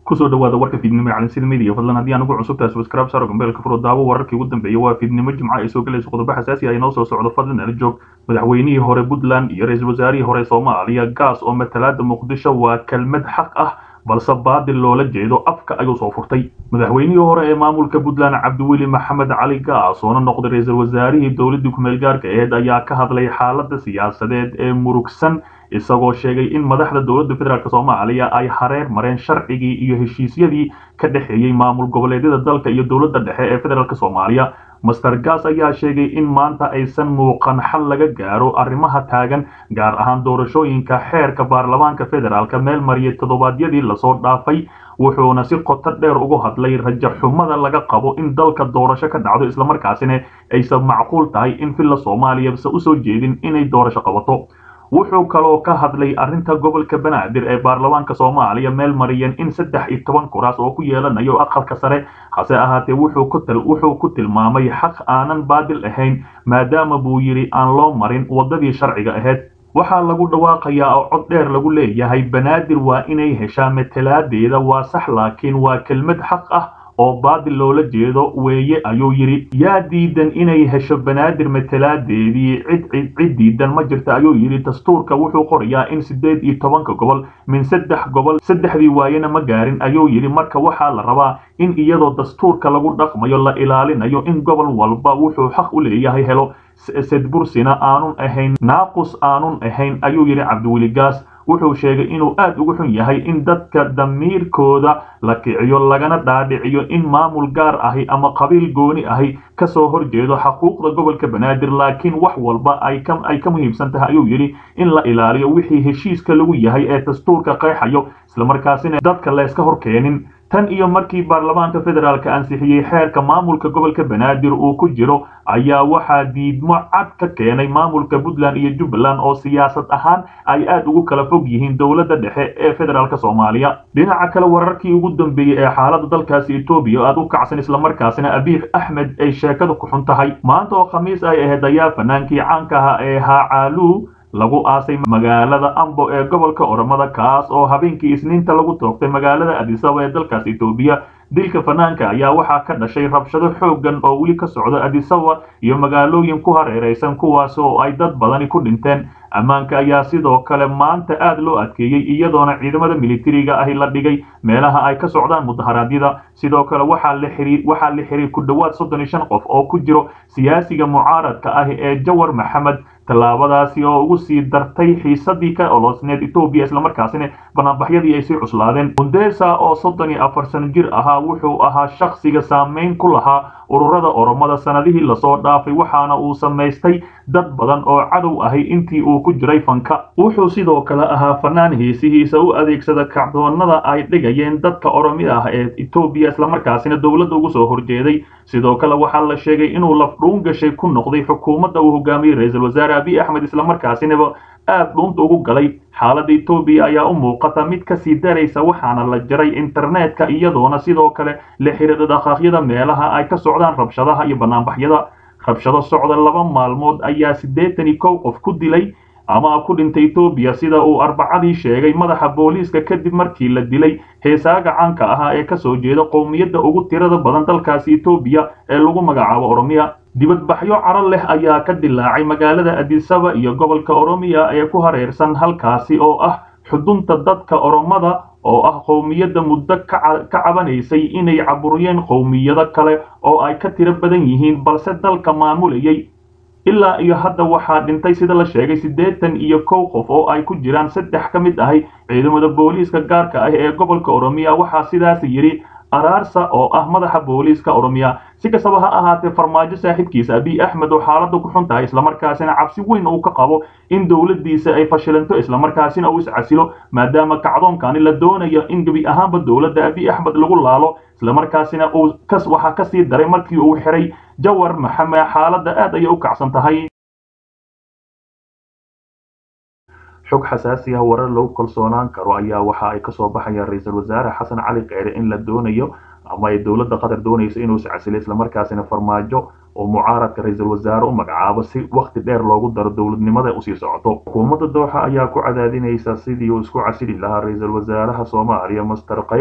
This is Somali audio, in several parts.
kusoo dhawaada warka fiidnimo ee calansida media fadlan haddii aan ugu cusubtahay subscribe saaro gambeelka furo daawo wararkii ugu dambeeyay waa fiidnimo jimco ay soo galayso qodobo xasaasi ah inoo soo socdo fadlan ala joog madaxweynihii hore puntland iyo ra-iisul wasaarihii hore soomaaliya gaas oo matalaada muqdisho waa kelmad xaq ah balse baadil loola jeedo afka ayuu soo furtay madaxweynihii hore ee maamulka puntland cabdiweli maxamed cali gaas oona noqday ra-iisul wasaarihii dowladii kumeel gaarka aheyd ayaa ka hadlay xaalada siyaasadeed ee murugsan isagoo sheegay in madaxda dowladda federaalk soomaaliya ay hareer mareen sharcigii iyo heshiisyadii ka dhexeeyey maamul goboleedyada dalka iyo dowladda dhexe ee federaalk soomaaliya master gas ayaa sheegay in maanta aysan muuqan xal laga gaaro arrimaha taagan gaar ahaan doorashooyinka xeerka baarlamaanka federaalk meel mariyay toddobaadyadii lasoo dhaafay wuxuuna si qoto dheer ugu hadlay rajaxumada laga qabo in dalka doorasho ka dhacdo islamarkaasina aysan macquul tahay in villa soomaaliya se usoo jeedin inay doorasho qabato wuxuu kaloo ka hadlay arrinta gobolka banaadir ee baarlamaanka soomaaliya meel mariyeen in saddex iyo toban kuraas oo ku yeelanayo aqalka sare hase ahaatee wuxuu ku tilmaamay xaq aanan baadil ahayn maadaama buu yidhi aan loo marin waddadii sharciga ahayd waxaa lagu dhawaaqayaa oo cod dheer lagu leeyahay banaadir waa inay heshaa matalaadeeda waa sax laakiin waa kelmad xaq ah oo baadil loola jeedo weeye ayuu yidhi yaa diidan inay hesho banaadir matalaadeedii cid cid diidan ma jirta ayuu yidhi dastuurka wuxuu qorayaa in siddeed iyo tobanka gobol min saddex gobol saddexdii waayena ma gaarin ayuu yidhi marka waxaa la rabaa in iyadoo dastuurka lagu dhaqmayo la ilaalinayo in gobol walba wuxuu xaq u leeyahay helo sedbursina aanun ahayn naaqus aanun ahayn ayuu yidhi cabdiweli gaas wuxuu sheegay inuu aad ugu xun yahay in dadka damiirkooda la kiciyo lagana dhaadhiciyo in maamul gaar ahi ama qabiil gooni ahi kasoo horjeedo xaquuqda gobolka banaadir laakiin wax walba ay ka muhiimsan tahay ayuu yidhi in la ilaaliyo wixii heshiiska lagu yahay ee dastuurka qeexayo islamarkaasina dadka layska hor keenin tan iyo markii baarlamaanka federaalka ansixiyey xeerka maamulka gobolka banaadir uu ku jiro ayaa waxaa diidmo cad ka keenay maamulka puntland iyo jubbaland oo siyaasad ahaan ay aad ugu kala fog yihiin dowladda dhexe ee federaalk soomaaliya dhinaca kale wararkii ugu dambeeyey ee xaalada dalkaasi etoobiya aad u kacsan islamarkaasina abiix axmed ay sheekada ku xun tahay maanta oo khamiis ay ahayd ayaa fanaankii caanka aha ee haacaaluu lagu aasay magaalada ambo ee gobolka oromada kaas oo habeenkii isniinta lagu toogtay magaalada adisaba ee dalkaas etoobiya dilka fanaanka ayaa waxaa ka dhashay rabshado xooggan oo weli ka socda adisaba iyo magaalooyin ku hareeraysan kuwaas oo ay dad badani ku dhinteen ammaanka ayaa sidoo kale maanta aad loo adkeeyey iyadoona ciidamada militariga ahi la dhigay meelaha ay ka socdaan mudaharaadyada sidoo kale waxaa la xiray ku dhowaad soddon iyo shan qof oo ku jiro siyaasiga mucaaradka ah ee jawar maxamed tallaabadaasi oo ugu sii dartay xiisadii ka oloosneed etoobiya islamarkaasina banaanbaxyadii ay sii cuslaadeen mundesa oo soddon iyo afar sano jir ahaa wuxuu ahaa shakhsiga saameyn ku lahaa ururada oromada sanadihii lasoo dhaafay waxaana uu samaystay dad badan oo cadow ahay intii uu ku jiray fanka wuxuu sidoo kale ahaa fanaan heesihiisa u adeegsada kacdoonada ay dhigayeen dadka oromida ah ee etoobiya islamarkaasina dowladda ugu soo horjeeday sidoo kale waxaa la sheegay inuu lafdhuun gashay ku noqday xukuumadda uu hogaamiyey ra-iisul wasaare abiy axmed islamarkaasinaba aad dhuunta ugu galay xaaladda etoobiya ayaa u muuqata mid kasii daraysa waxaana la jaray internetka iyadoona sidoo kale la xiriira dhaqaaqyada meelaha ay ka socdaan rabshadaha iyo banaanbaxyada rabshado socda laba maalmood ayaa siddeetan iyo kow qof ku dilay ama ku dhintay etoobiya sida uu arbacadii sheegay madaxa booliiska kadib markii la dilay heesaaga caanka ahaa ee kasoo jeeda qowmiyadda ugu tirada badan dalkaasi etoobiya ee lagu magacaabo oromiya dibadbaxyo caro leh ayaa ka dilaacay magaalada adisaba iyo gobolka oromiya ee ku hareersan halkaasi oo ah xudunta dadka oromada oo ah qowmiyadda muddo ka cabanaysay inay caburiyeen qowmiyado kale oo ay ka tiro badan yihiin balse dalka maamulayay ilaa iyo hadda waxaa dhintay sida la sheegay siddeetan iyo kow qof oo ay ku jiraan saddex ka mid ahi ciidamada booliiska gaarka ah ee gobolka oromiya waxaa sidaas yidhi araarsa oo ah madaxa booliiska oromiya si kastaba ha ahaatee farmaajo saaxiibkiisa abiy axmed oo xaaladda ku xun tahay islamarkaasina cabsi weyn uu ka qabo in dowladdiisa ay fashilanto islamarkaasina uu iscasilo maadaama kacdoonkani la doonayo in gebi ahaanba dowladda abiy axmed lagu laalo islamarkaasina uu waxaa kasii daray markii uu xiray jawar maxamed xaaladda aad ayay u kacsan tahay xog xasaasi ah warar lagu kalsoonaan karo ayaa waxa ay kasoo baxayaan ra-iisul wasaare xasan cali kheyre in la doonayo ama ay dowladda qatar doonayso inuu iscasilo islamarkaasina farmaajo oo mucaaradka ra-iisul wasaare u magacaabo si wakhti dheer loogu daro dowladnimada usii socoto xukuumadda dooxa ayaa ku cadaadinaysa sidii uu isku casili lahaa ra-iisul wasaaraha soomaaliya master kayle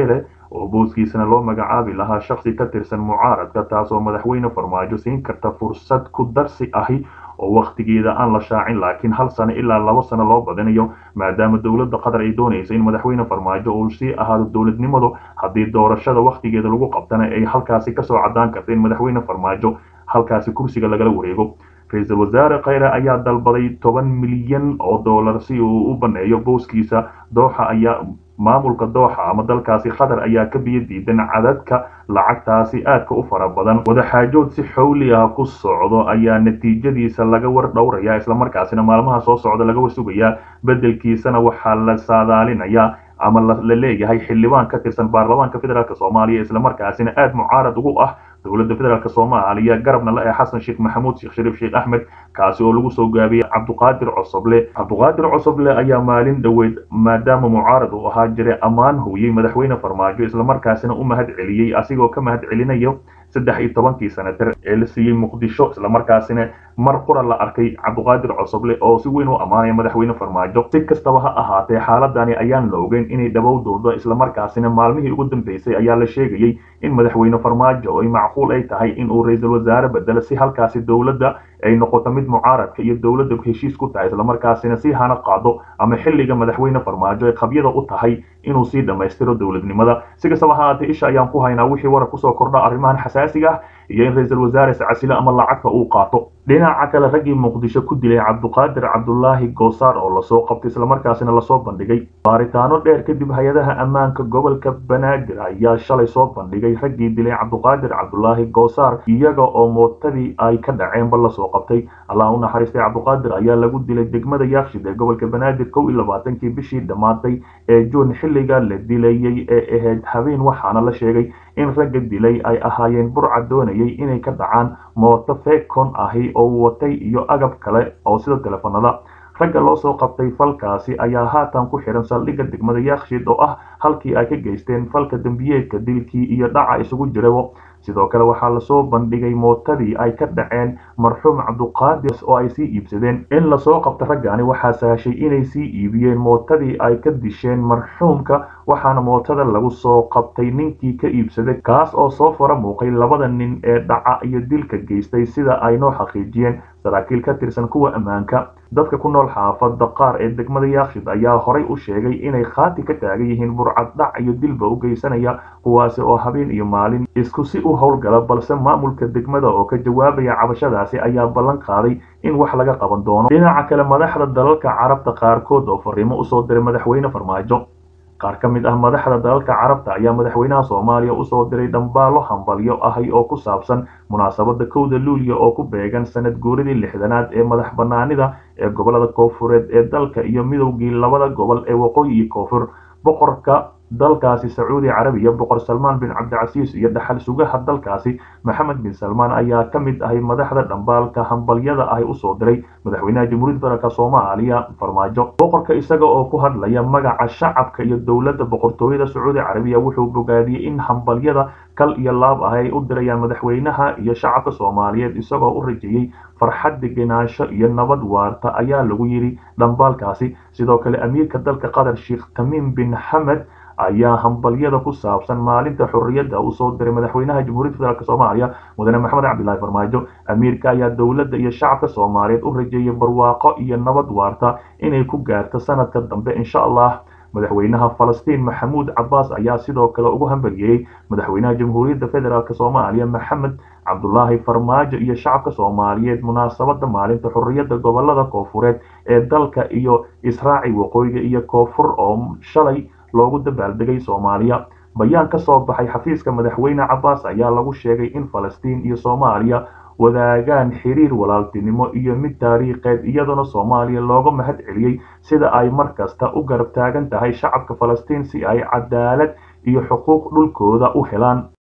oo booskiisana loo magacaabi lahaa shakhsi ka tirsan mucaaradka taasoo madaxweyne farmaajo siin karta fursad ku darsi ahi oo wakhtigeeda aan la shaacin laakiin hal sano ilaa laba sano loo badinayo maadaama dowladda qatar ay doonaysa in madaxweyne farmaajo uu sii ahaado dowladnimadu haddii doorashada wakhtigeeda lagu qabtana ay halkaasi kasoo caddaan karta in madaxweyne farmaajo halkaasi kursiga lagala wareego ra-iisul wasaare khayre ayaa dalbaday toban milyan oo dollar si uu u baneeyo booskiisa dooxa ayaa maamulka dooxa ama dalkaasi qatar ayaa ka biyo diidan cadadka lacagtaasi aadka u fara badan wadaxaajood si xowli ah ku socdo ayaa natiijadiisa laga war dhowraya islamarkaasina maalmaha soo socda laga warsugayaa bedelkiisana waxaa la saadaalinayaa ama la leeyahay xildhibaan ka tirsan baarlamaanka federaalk soomaaliya islamarkaasina aada mucaarad ugu ah dowladda federaalk soomaaliya garabna la ee xasan sheekh maxamuud sheekh shariif sheekh axmed kaasi oo lagu soo gaabiyey cabduqaadir cosoble cabduqaadir cosoble ayaa maalin dhoweyd maadaama mucaarad uu ahaa jiray ammaan hooyey madaxweyne farmaajo islamarkaasina u mahad celiyey asigoo ka mahad celinayo saddex iyo tobankii senatar ee la siiyey muqdisho islamarkaasina mar qura la arkay cabduqaadir cosoble oo si weyn u ammaanaya madaxweyne farmaajo si kastaba ha ahaatee xaaladani ayaan la ogeyn inay dhabowdooda islamarkaasina maalmihii ugu dambeysay ayaa la sheegayey in madaxweyne farmaajo ay macquul ay tahay in uu ra-iisul wasaare bedelo si halkaasi dowladda ay noqoto mid mucaaradka iyo dowladda heshiis ku tahay islamarkaasina si hana qaado ama xilliga madaxweyne farmaajo ay qabyada u tahay inuu sii dhammaystiro dowladnimada si kastaba ha ahaatee isha ayaan ku haynaa wixii warar kusoo kordha arrimahan xasaasiga ah iyo in ra-iisul wasaare sacasile ama lacagta uu qaato dhinaca kale raggii muqdisho ku dilay cabduqaadir cabdulaahi goosaar oo lasoo qabtay islamarkaasina lasoo bandhigay baaritaano dheer kadib hay-adaha ammaanka gobolka banaadir ayaa shalay soo bandhigay raggii dilay cabduqaadir cabdulaahi goosaar iyaga oo mootadii ay ka dhaceenba lasoo qabtay allah u naxariistay cabduqaadir ayaa lagu dilay degmada yaakshid ee gobolka banaadir kow iyo labaatankii bishii dhammaatay ee juun xilliga la dilayey ee ahayd habeen waxaana la sheegay in ragga dilay ay ahaayeen burca doonayay inay ka dhacaan mooto fekon ahi oo watay iyo agab kale oo sida teleefanada ragga loo soo qabtay falkaasi ayaa haatan ku xihan saldhigga degmada yaakshid oo ah halkii ay ka geysteen falka dembiyeedka dilkii iyo dhaca isugu jirabo sidoo kale waxaa lasoo bandhigay mootadii ay ka dhaceen marxuum cabduqaadir oo ay sii iibsadeen in lasoo qabta raggani waxaa sahashay inay sii iibiyeen mootadii ay ka disheen marxuumka waxaana mootada lagu soo qabtay ninkii ka iibsaday kaas oo soo fara muuqay labada nin ee dhaca iyo dilka geystay sida ay noo xaqiijiyeen saraakiil ka tirsan kuwa ammaanka dadka ku nool xaafada qaar ee degmada yaakshid ayaa horay u sheegay inay khaati ka taagan yihiin burcad dhac iyo dilba u geysanaya kuwaasi oo habeen iyo maalin isku si u howlgala balse maamulka degmada oo ka jawaabaya cabashadaasi ayaa ballan qaaday in wax laga qaban doono dhinaca kale madaxda dalalka carabta qaarkood oo fariimo usoo diray madaxweyne farmaajo qaar ka mid ah madaxda dalalka carabta ayaa madaxweynaha soomaaliya usoo diray dhambaalo hambalyo ahi oo ku saabsan munaasabada kowda luuliya oo ku beegan sanad guuridii lixdanaad ee madax banaanida ee gobolada koofureed ee dalka iyo midowgii labada gobol ee waqooyi iyo koonfur boqorka dalkaasi sacuudi carabiya boqor salmaan bin cabdicasiis iyo dhaxal sugaha dalkaasi maxamed bin salmaan ayaa ka mid ahay madaxda dhambaalka hambalyada ahi usoo diray madaxweynaha jamhuuriyadda federaalk soomaaliya farmaajo boqorka isaga oo ku hadlaya magaca shacabka iyo dowladda boqortooyada sacuudi carabiya wuxuu bogaadiyey in hambalyada kal iyo laab ah ay u dirayaan madaxweynaha iyo shacabka soomaaliyeed isagoo u rajeeyey farxad degenaansho iyo nabad waarta ayaa lagu yidhi dhambaalkaasi sidoo kale amiirka dalka qatar sheekh tamiim bin xamed ayaa hambalyada ku saabsan maalinta xorriyadda uu soo diray madaxweynaha jamhuuriyadda federaalk soomaaliya mudane maxamed cabdilaahi farmaajo amiirka ayaa dowladda iyo shacabka soomaaliyeed u rajeeyay barwaaqo iyo nabad waarta inay ku gaarto sanadka dambe insha allah madaxweynaha falastiin maxamuud cabbaas ayaa sidoo kale ugu hambalyeeyey madaxweynaha jamhuuriyadda federaalk soomaaliya maxamed cabdulaahi farmaajo iyo shacabka soomaaliyeed munaasabada maalinta xorriyadda gobolada koofureed ee dalka iyo israaci waqooyiga iyo koonfur oo shalay loogu dabaaldegay soomaaliya bayaan ka soo baxay xafiiska madaxweyne cabbaas ayaa lagu sheegay in falastiin iyo soomaaliya wadaagaan xiriir walaaltinimo iyo mid taariikheed iyadoona soomaaliya looga mahad celiyey sida ay mar kasta u garab taagan tahay shacabka falastiin si ay cadaalad iyo xuquuq dhulkooda u helaan